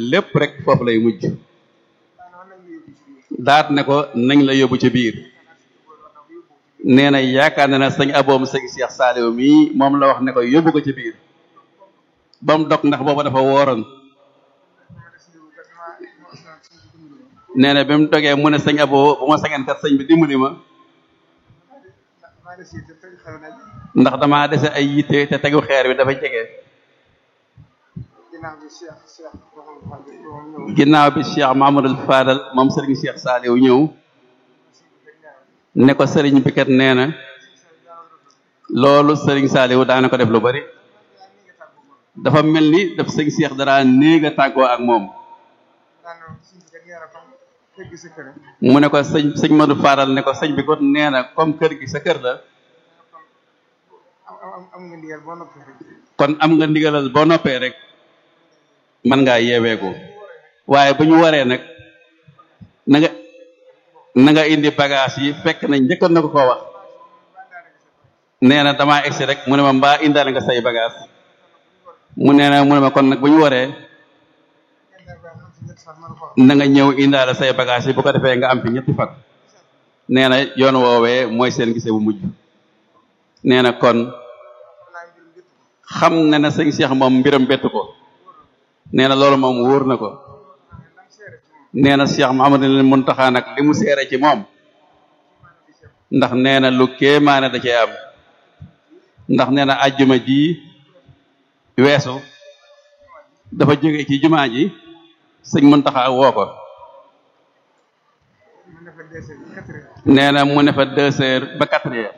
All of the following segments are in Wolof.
lépp rek foofu lay mujj daat ne ko nañ la yóbbu ci biir nee na yaakaar na ne sëñ aboom sëñ Cheikh Saliou mii moom la wax ne ko yóbbu ko ci biir ba mu dog ndax booba dafa wooroon nee na bi mu dogee mu ne sëñ abo bu ma sañoon kat sëñ bi dimbali ma ndax damaa dese ay yitte te tegu xeer bi dafa jege ginnaaw bi Cheikh Mamadou Fadal moom sëriñ Cheikh Saliou ñëw ne ko sëriñ bi kat nee na loolu sëriñ Saliou daana ko def lu bari dafa mel ni daf sëñ Cheikh dara néeg a tàggoo ak moom mu ne ko sëñ sëñ Madou Fadal ne ko sëñ bi kon nee na comme kër gi sa kër la kon am nga ndigalal boo noppee rek mën ngaa yeeweeku waaye bu ñu waree nag na nga na nga indi bagage yi fekk na njëkkoon na ko koo wax nee na damaa egsi rek mu ne ma mbaa indaale nga say bagage mu nee na mu ne ma kon nag bu ñu waree na nga ñëw indaale say bagage yi bu ko defee nga am fi ñetti fan nee na yoon woowee mooy seen gise bu mujj nee na kon xam na ne sëñ Cheikh moom mbiram bettu ko nee na loolu moom wóor na ko nee na Cheikh Mouhamadou Mountakha nag li mu seere ci moom ndax nee na lu kéemaane da cee am ndax nee na ajjuma ji weesu dafa jóge ci jumaa ji sëñ Mountakha woo ko nee na mu ne fa deux heures ba quatre heures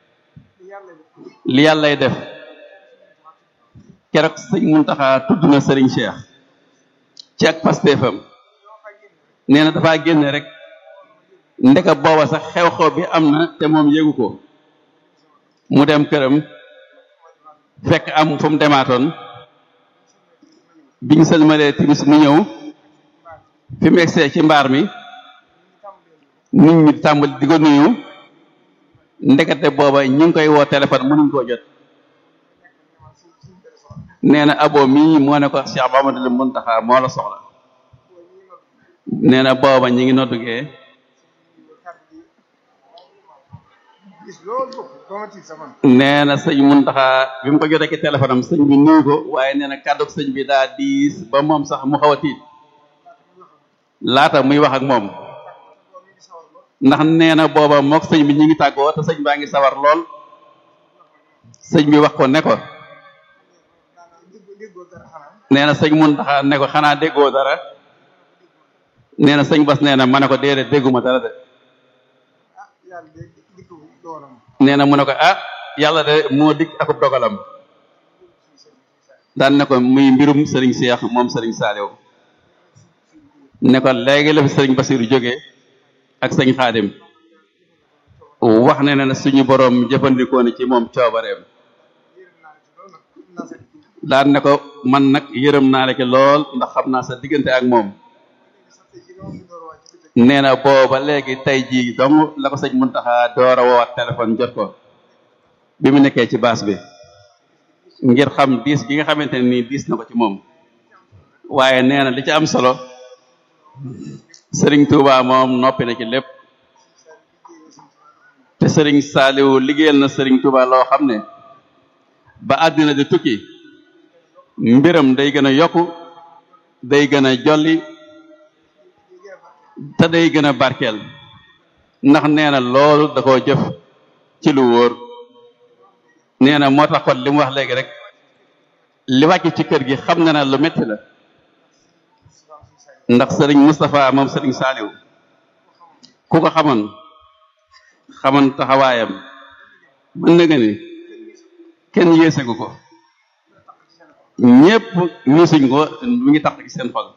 li yàllay def keroog sëñ Mountakha tudd na Serigne Cheikh ci ak pastéefam nee na dafaa génn rek ndeka booba sax xew-xew bi am na te moom yégu ko mu dem këram fekk am fu mu demaatoon biñ sëlmalee timis mu ñëw fi mu egsee ci mbaar mi nit ñi tàmbali di ko nuyu ndekete booba ñu ngi koy woo téléphone mënuñ koo jot nee na abo mii moo ne ko Cheikh Mamadou Mountakha moo la soxla nee na booba ñi ngi noddugee nee na sëñ Mountakha bi mu ko jotee ci téléphone am sëñ bi nuyu ko waaye nee na kàddu sëñ bi daa diis ba moom sax mu xaw a tiit laata muy wax ak moom ndax nee na booba mook sëñ bi ñi ngi tàggoo te sëñ baa ngi sawar lool sëñ bi wax ko ne ko nee na sëñ Mountakha ne ko xanaa déggoo dara nee na sëñ Bas nee na ma ne ko déedéet dégguma dara de nee na mu ne ko ah yàlla de moo dikk akub dogalam daan ne ko muy mbirum sëriñ Cheikh moom sëriñ Saliou ne ko léegi la fi sëriñ Basiru jógee ak sëñ Xaadim wax ne ne suñu boroom jëfandikoo ne ci moom coobareem daan ne ko man nag yërëm naa la ci lool ndax xam naa sa diggante ak moom nee na booba léegi tey jii dong la ko sëñ Muntaxa door a woowaat téléphone jot ko bi mu nekkee ci baas bi ngir xam diis gi nga xamante ne nii diis na ko ci moom waaye nee na li ci am solo sëriñ Touba moom noppi na ci lépp te sëriñ Saaliwu liggéeyal na sëriñ Touba loo xam ne ba àddina di tukki mbiram day gën a yokku day gën a jolli te day gën a barkeel ndax nee na loolu da koo jëf ci lu wóor nee na moo tax kon li mu wax léegi rek li wàcc ci kër gi xam na ne lu metti la ndax sëriñ Moustapha moom sëriñ Saaliw ku ko xamoon xamoon taxawaayam mën na nga ni kenn yéesegu ko ñépp ñuusuñ ko mi ngi tax ci seen xol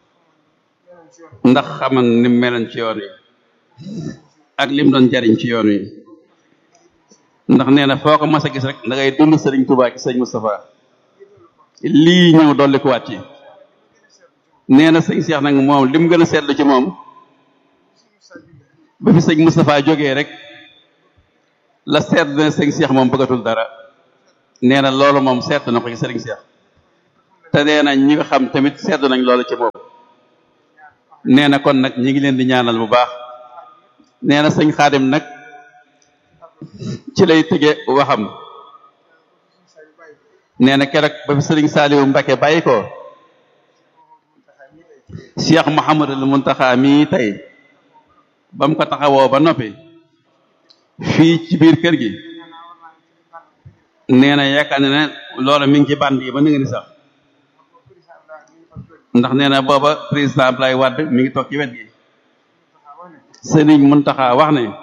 ndax xaman ni mu meloon ci yoon wi ak lim doon jariñ ci yoon wi ndax nee na foo ko mas a gis rek da ngay dund sëriñ Touba ci sëñ Moustapha lii ñëw dolli ko wàcc nee na sëñ Cheikh nag moom lim gën a seetlu ci moom ba fi sëñ Moustapha jógee rek la seet na sëñ Cheikh moom bëggatul dara nee na loolu moom seet na ko ci sëriñ Cheikh te nee na ñi nga xam tamit seddu nañ loolu ci moom nee na kon nag ñi ngi leen di ñaanal bu baax nee na sëñ xaadim nag ci lay tëge waxam nee na keroog ba fi sëriñ Saaliwu Mbacke bàyyi ko Cheikh Mouhamadul Muntaxa mii tey ba mu ko taxawoo ba noppi fii ci biir kër gi nee na yaakaar ne ne loola mi ngi ci band yi ba nga ni sax ndax nee na booba président Abdoulaye Wade mi ngi toog ci wet gi sëriñ Muntaxa wax ne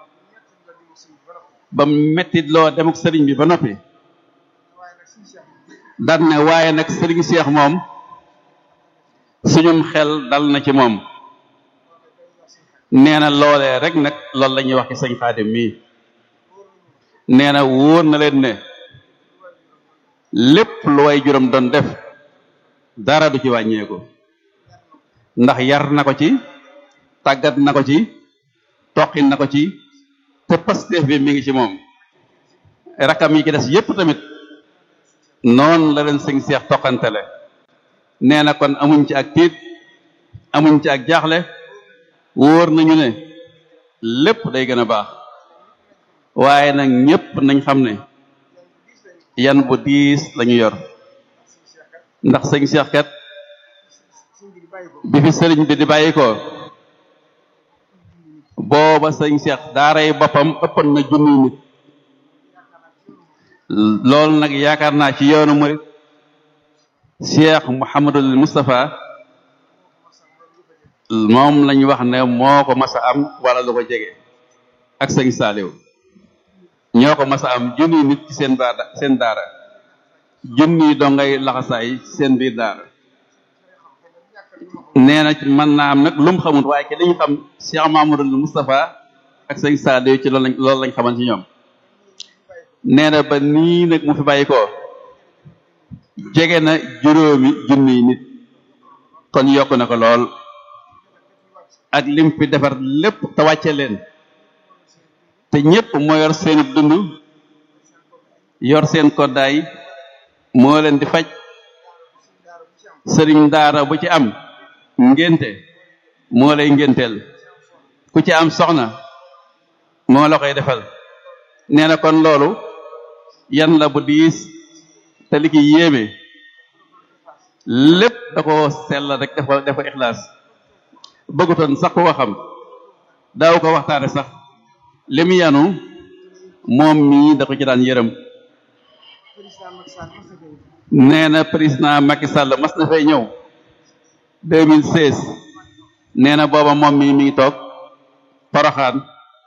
ba mettit loo dem ak sëriñ bi ba noppi daan ne waaye nag sëriñ Cheikh moom suñum xel dal na ci moom nee na loolee rek nag loolu la ñuy wax ci sëñ Xaadim mii nee na wóor na leen ne lépp lu way juróom doon def dara du ci wàññeeku ndax yar na ko ci tàggat na ko ci toqin na ko ci te pasteef bi mi ngi ci moom rakam yi ci des yépp tamit noonu la leen sëñ seex toqantele nee na kon amuñ ci ak tiit amuñ ci ak jaaxle wóor nañu ne lépp day gën a baax waaye nag ñépp nañ xam ne yan bu diis lañu yor ndax sëñ seex kat bi fi sëriñ bi di bàyyi ko booba sëñ seex daaray boppam ëppan na junniy nit loolu nag yaakaar naa ci yoonu murit Cheikh Mouhamadul Moustapha moom lañ wax ne moo ko mas a am wala lu ko jege ak sëñ Saaliw ñoo ko mas a am junniy nit ci seen daara seen daara junniy dongay laxasaay ci seen biir daara nee na mën naa am nag lu mu xamut waaye ci li ñu xam Cheikh Mouhamadul Moustapha ak sëñ Saaliw ci loolu lañ loolu lañ xaman ci ñoom nee na ba nii nag mu fi bàyyi ko jege na juróomi junniy nit kon yokk na ko lool ak lim fi defar lépp te wàcce leen te ñépp moo yor seenu dund yor seen koddaay moo leen di faj sëriñ daara bu ci am ngénte moo lay ngénteel ku ci am soxna moo la koy defal nee na kon loolu yan la bu diis te li ki yéeme lépp da ko sell rek dafa dafa ixlaas bëggutoon sax ku ko xam daaw ko waxtaane sax li mu yanu moom mii da ko ci daan yërëm nee na président Macky Sall mas na fay ñëw 2016 nee na booba moom mii mi ngi toog Poroxaan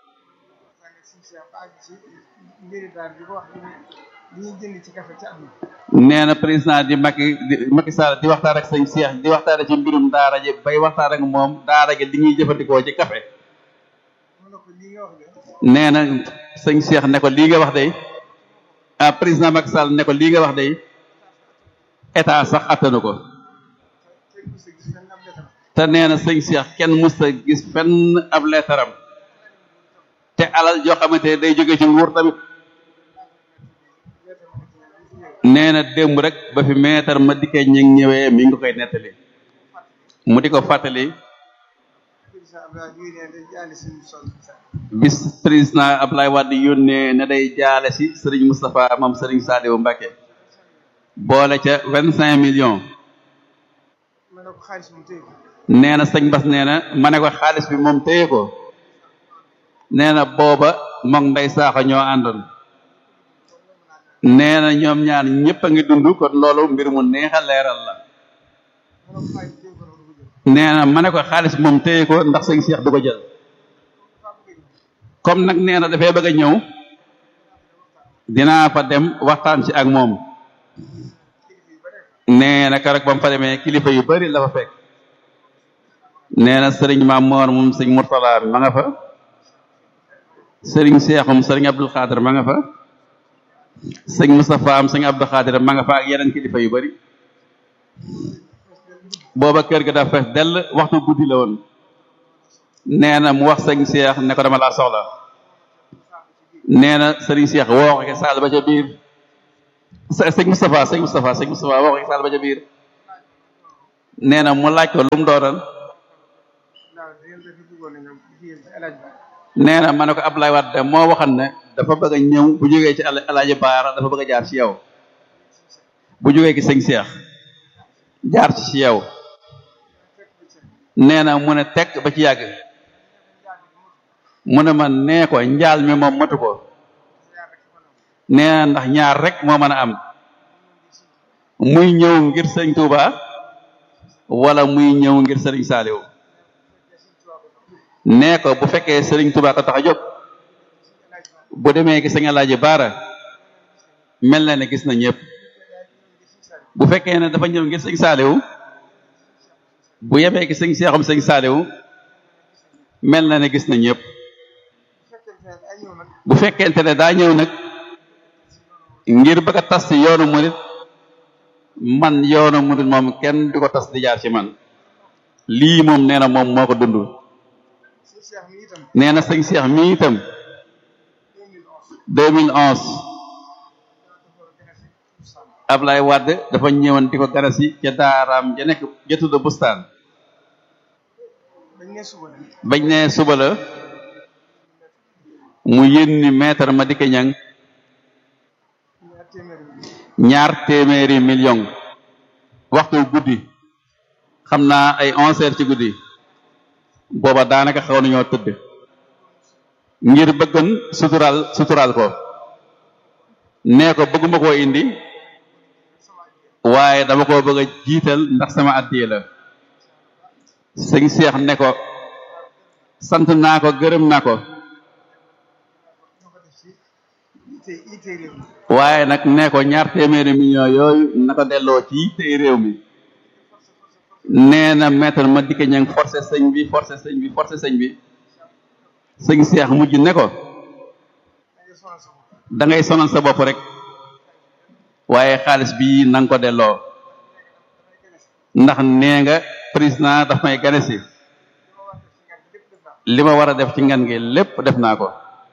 nee na président di Macky di Macky Sall di waxtaan ak sëñ Cheikh di waxtaan ci mbirum daara ji bay waxtaan ak moom daara ji li ñuy jëfandikoo ci café nee na sëñ Cheikh ne ko lii nga wax day ah président Macky Sall ne ko lii nga wax day état sax attanu ko te nee na sëñ Cheikh kenn musta gis fenn ab leetaram te alal joo xamante day jóge ci nguur tamit nee na démb rek ba fi meetar ma dikkee ñi ñëwee mi ngi koy nettali mu di ko fàttali bis président Ablaye Wade yónnee ne day jaale si Serigne Moustapha moom Serigne Saliou Mbacké boole ca vingt cinq millions nee na sëñ Bass nee na ma ne ko xaalis bi moom téye ko nee na booba moom nday saaxa ñoo àndoon nee na ñoom ñaar ñëpp a ngi dund kon loolu mbir mu neex a leeral la nee na ma ne ko xaalis moom téye ko ndax sëñ Cheikh du ko jël comme nag nee na dafay bëgg a ñëw dinaa fa dem waxtaan ci ak moom nee na keroog ba mu fa demee kilifa yu bari la fa fekk nee na sëriñ Maam Moor moom sëñ Murtala ma nga fa sëriñ Seexum sëriñ Abdul Xaadir ma nga fa sëñ Moustapha am sëñ Abdou Xaadir ma nga fa ak yeneen kilifa yu bari booba kër ga dafa fees dell waxtu guddi la woon nee na mu wax sëñ Seex ne ko dama laa soxla nee na sëriñ Seex woo ko ke saal ba ca biir sëñ Moustapha sëñ Moustapha sëñ Moustapha woo ko ke saal ba ca biir nee na mu laaj ko lu mu dooran nee na ma ne ko Abdoulaye Wade moo waxan ne dafa bëgg a ñëw bu jógee ci Alaaji Baara dafa bëgg a jaar ci yow bu jógee ci sëñ Seex jaar ci ci yow nee na mu ne tekk ba ci yàgg mu ne ma nee ko njaal mi moom matu ko nee na ndax ñaar rek moo mën a am muy ñëw ngir sëñ Touba wala muy ñëw ngir sëriñ Saaliw nee ko bu fekkee sëriñ Touba ko tax a jóg bu demee gi sëñ Alaaji Baara mel na ne gis na ñëpp bu fekkee ne dafa ñëw ngir sëñ Saaliw bu yemee gi sëñ Seexum sëñ Saaliw mel na ne gis na ñëpp bu fekkente ne daa ñëw nag ngir bëgg a tas ci yoonu murit man yoonu murit moom kenn du ko tas di jaar ci man lii moom nee na moom moo ko dund nee na sëñ Seex mi itam 2011 Ablaye Wade dafa ñëwoon di ko garasi ca daaraam ja nekk ja tudd bustaan bañ ne suba la mu yénni maître ma dikke ñang ñaar téeméeri million waxtu guddi xam naa ay onze heures ci guddi booba daanaka xaw nañoo tëdd ngir bëggan sutural sutural ko nee ko bëgguma koo indi waaye dama ko bëgg a jiital ndax sama addiye la sëñ Seex ne ko sant naa ko gërëm naa ko waaye nag nee ko ñaar téeméeri million yooyu na ko delloo ci tey réew mi nee na maître ma dikke ñang forcé sëñ bi forcé sëñ bi forcé sëñ bi sëñ Seex mujj ne ko da ngay sonal sa bopp rek waaye xaalis bi na nga ko delloo ndax nee nga président daf may gane si li ma war a def ci ngan gi lépp def naa ko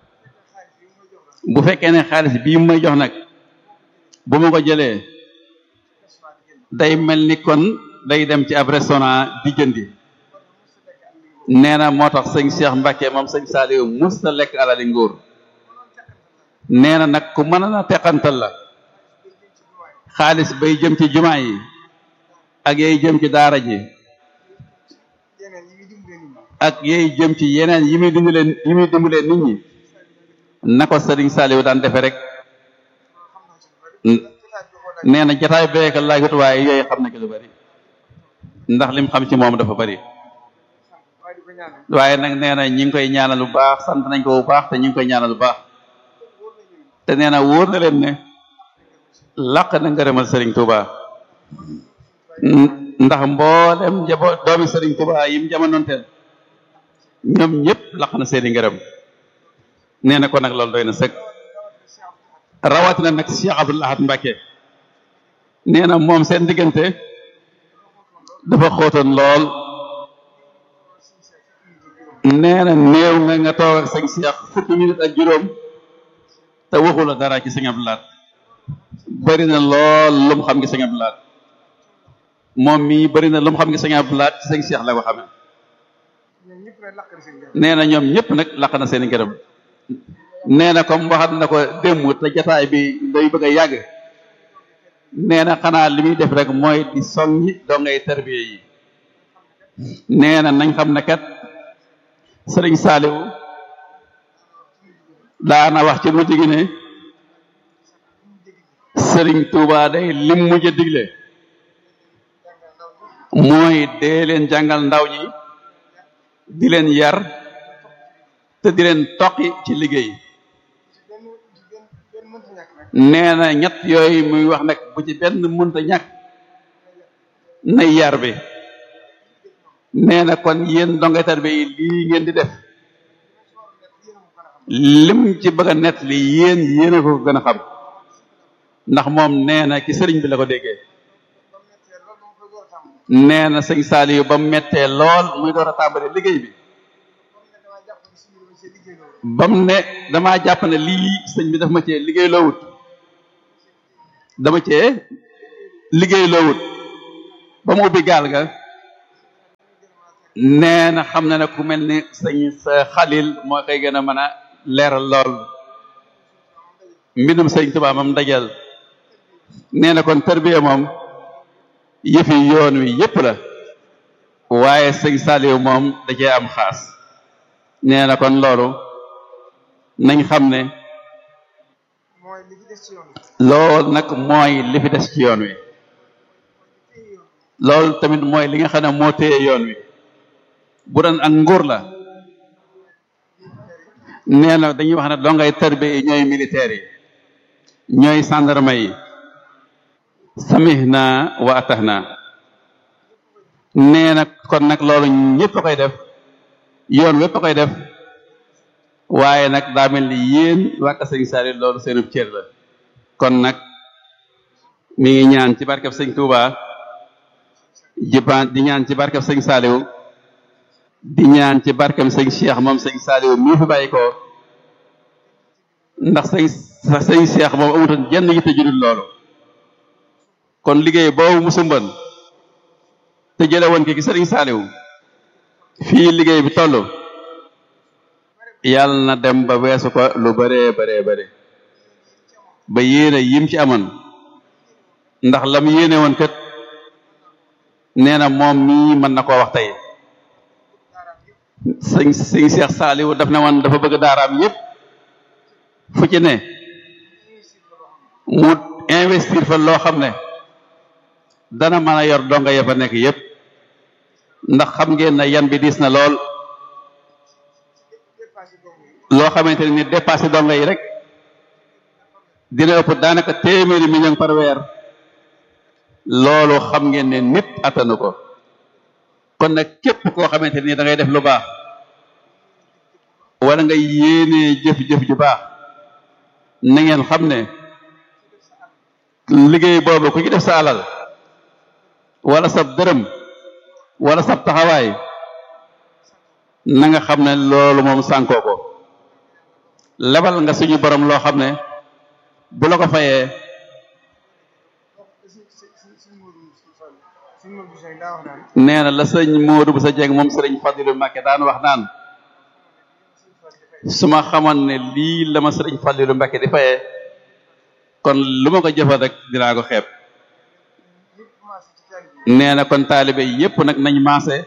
bu fekkee ne xaalis bii may jox nag bu ma ko jëlee day mel ni kon day dem ci ab restaurant di jëndi nee na moo tax sëñ Cheikh Mbacke moom sëñ Saliou mus ta lekk alali nguur nee na nag ku mën a teqantal la xaalis bay jëm ci jumaa yi ak yay jëm ci daara ji ak yay jëm ci yeneen yi muy dimbalee yi muy dimbalee nit ñi na ko sëriñ Saliou daan defe rek nee na jataay beeka laagut waaye yooyu xam na ki lu bari ndax lim xam ci moom dafa bari waaye nag nee na ñi ngi koy ñaanal bu baax sant nañ ko bu baax te ñi ngi koy ñaanal bu baax te nee na wóor na leen ne laq na ngërëmal sëriñ Touba ndax mboolem njabo doomi sëriñ Touba yim jamonoonteel ñoom ñëpp laq na seeni ngërëm nee na ko nag loolu doy na sëkk rawatina nag Cheikh Abdoul Ahad Mbacké nee na moom seen diggante dafa xóotoon lool nee na néew nga nga toog ak sëñ Cheikh fukki minute ak juróom te waxu la dara ci sëñ Abdoul Ahad bëri na lool lu mu xam ngi sëñ Abdoul Ahad moom mii bëri na lu mu xam ngi sëñ Abdoul Ahad ci sëñ Cheikh la ko xamee nee na ñoom ñëpp nag laq na seen ngërëm nee na comme waxat na ko démb te jataay bi day bëgg a yàgg nee na xanaa li muy def rek mooy di soññi doo ngay tarbiye yi nee na nañ xam ne kat sëriñ Saaliw daana wax ci mujj gi ne sëriñ Tuuba day lim mujj a digle mooy dee leen jàngal ndaw ñi di leen yar te di leen toqi ci liggéey nee na ñett yooyu muy wax nag bu ci benn mënta ñàkk na yar bi nee na kon yéen dongatar bi lii ngeen di def lim ci bëgg a nett li yéen yéen a ko gën a xam ndax moom nee na ci sëriñ bi la ko déggee nee na sëñ Saliou ba mu mettee lool muy door a tàmbali liggéey bi ba mu ne damaa jàpp ne lii sëñ bi daf ma cee liggéey loowut dama cee liggéey loowut ba mu ubbi gaal ga nee na xam na ne ku mel ni sëñ sa xalil moo koy gën a mën a leeral lool mbindum sëñ Tuubaa moom dajal nee na kon tarbiya moom yëfi yoon wi yépp la waaye sëñ Saliou moom da cee am xaas nee na kon loolu nañ xam ne loolu nag mooy li fi des ci yoon wi loolu tamit mooy li nga xam ne moo téye yoon wi bu doon ak nguur la nee na dañuy wax ne dongay tarbiya yi ñooy militaires yi ñooy gendarme yi samihna wa atahna nee na kon nag loolu ñëpp a koy def yoon wépp a koy def waaye nag daa mel ni yéen wàkka sëñ Saliou loolu seenub cër la kon nag mi ngi ñaan ci barkeb sëñ Touba jibaan di ñaan ci barkeb sëñ Saliou di ñaan ci barkeb sëñ Cheikh moom sëñ Saliou mii fi bàyyi ko ndax sëñ sëñ Cheikh moom amutoon jenn yitte judul loolu kon liggéey boobu mu sumban te jële woon ki ki sëriñ Saliou fii liggéey bi toll yàlla na dem ba weesu ko lu bëree bëree bëri ba yéene yim ci amoon ndax lam yéene woon kat nee na moom mii mën na koo wax tey sëñ sëñ Cheikh Saliou daf ne woon dafa bëgg daaraam yépp fu ci ne mu investir fa loo xam ne dana mën a yor donga ya fa nekk yépp ndax xam ngeen ne yan bi diis na lool loo xamante ne ni dépassé donga yi rek dina ëpp daanaka téeméeri million par weer loolu xam ngeen ne nit attanu ko kon nag képp koo xamante ni da ngay def lu baax wala nga yéenee jëf-jëf ju baax na ngeen xam ne liggéey boobu ku ci def sa alal wala sab dërëm wala sab taxawaay na nga xam ne loolu moom sànkoo ko lebal nga suñu borom loo xam ne bu la ko fayee nee na la sëñ Modou bu sa jeng moom sëriñ Fadilu Mbàkke daan wax naan su ma xamoon ne lii la ma sëriñ Fadilu Mbàkke di fayee kon lu ma ko jëfal rek dinaa ko xeeb nee na kon taalibe yépp nag nañ maase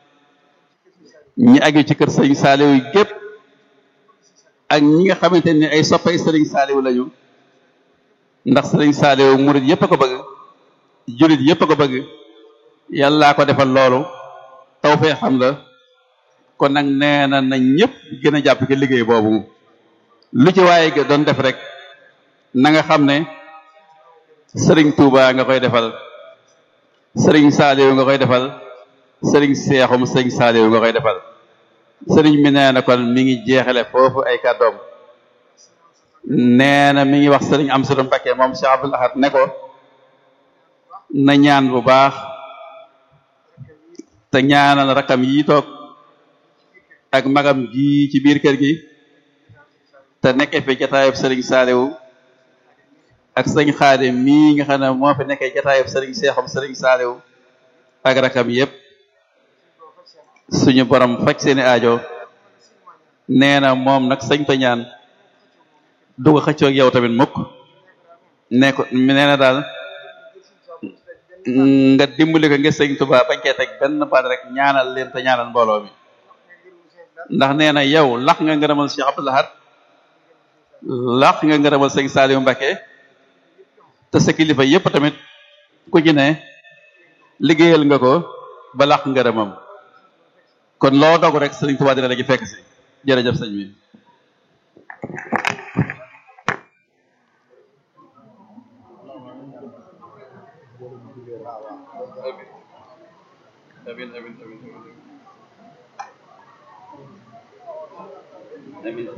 ñi aju ci kër sëriñ Saaliw yi gépp ak ñi nga xamante ni ay soppay sëriñ Saaliw lañu ndax sëriñ Saaliw murit yépp a ko bëgg jullit yépp a ko bëgg yàllaa ko defal loolu taw fee xam la kon nag nee na na ñëpp gën a jàpp ci liggéey boobu lu ci waaye doon def rek na nga xam ne sëriñ Touba nga koy defal sëriñ Saaliw nga koy defal sëriñ Seexum sëriñ Saaliw nga koy defal sëriñ mi nee na kon mi ngi jeexale foofu ay kàddoom nee na mi ngi wax sëriñ Amsatu Mbakke moom Cheikh Abdoul Ahad ne ko na ñaan bu baax te ñaanal rakam yi toog ak magam ji ci biir kër gi te nekkee fi jataayub sëriñ Saaliw ak sëñ Xaadim mii nga xam ne moo fi nekkee jataayub sëriñ Seexum sëriñ Saaliw ak rakam yépp suñu borom faj seeni aajo nee na moom nag sëñ ta ñaan du ko xëccoog yow tamit mukk ne ko nee na daal nga dimbali ko ngir sëñ Tuubaa bañ cee teg benn baat rek ñaanal leen te ñaanal mbooloo mi ndax nee na yow lax nga ngërëmal Cheikh Abdoul Ahad lax nga ngërëmal sëñ Saliou Mbacké te sa kilifa yépp tamit ku ci ne liggéeyal nga ko ba lax ngërëmam kon loo dogu rek sëñ Tuubaa dina la ci fekk si jërëjëf sëñ bi amin amin amin amin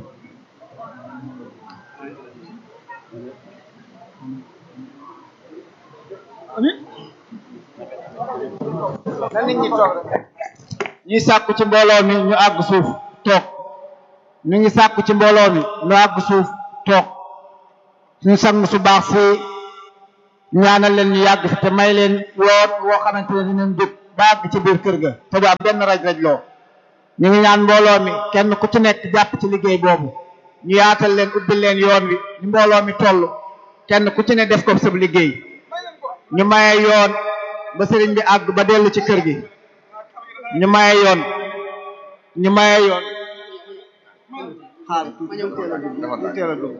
na nit ñi toog ñuy sàkku ci mbooloo mi ñu àgg suuf toog ñu ngi sàkku ci mbooloo mi ñu àgg suuf toog suñu sang su baax si ñaanal leen ñu yàgg fi te may leen yoon woo xamante ne dinañ jóg ba àgg ci biir kër ga te du am benn raj-raj loo ñu ngi ñaan mbooloo mi kenn ku ci nekk jàpp ci liggéey boobu ñu yaatal leen ubbil leen yoon wi ni mbooloo mi toll kenn ku ci ne def ko sab liggéey ñu maye yoon ba sëriñ bi àgg ba dellu ci kër gi ñu maye yoon ñu maye yoon xaar tuuti ñu teel a dugg ñu teel a dugg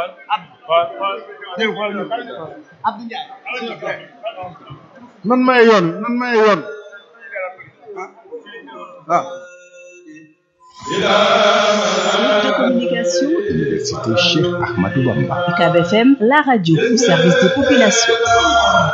Abdou Ndiaye nan maye yoon nan maye yoon waaw de communication, Université Cheikh Ahmadou Bamba. UCAB FM, la radio au service des populations.